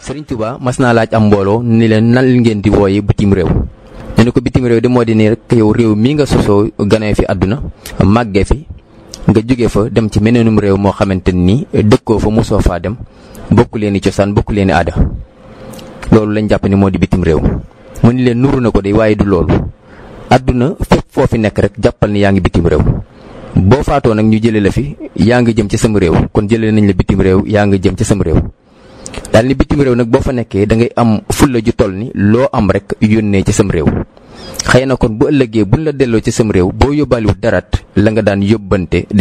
Sëriñ Tuubaa mas naa laaj am mbooloo ni leen nan ngeen di wooye bitim réew ñu ne ko bitim réew de moo di ni rek yow réew mii nga sosoo ganee fi àdduna màggee fi nga jóge fa dem ci meneenum réew moo xamante ni dëkkoo fa mosoo faa dem bokku leen i cosaan bokku leen i aada loolu lañ jàpp ni moo di bitim réew mu ni leen nuru na ko de waaye du loolu àdduna fépp foo fi nekk rek jàppal ni yaa ngi bitim réew boo faatoo nag ñu jëlee la fi yaa ngi jëm ci sam réew kon jëlee nañ la bitim réew yaa ngi jëm ci sam réew daal ni bitim réew nag boo fa nekkee da ngay am fulla ju toll ni loo am rek yónnee ci sam réew xëy na kon bu ëllëgee buñ la delloo ci sam réew boo yóbbaaliwut darat la nga daan yóbbante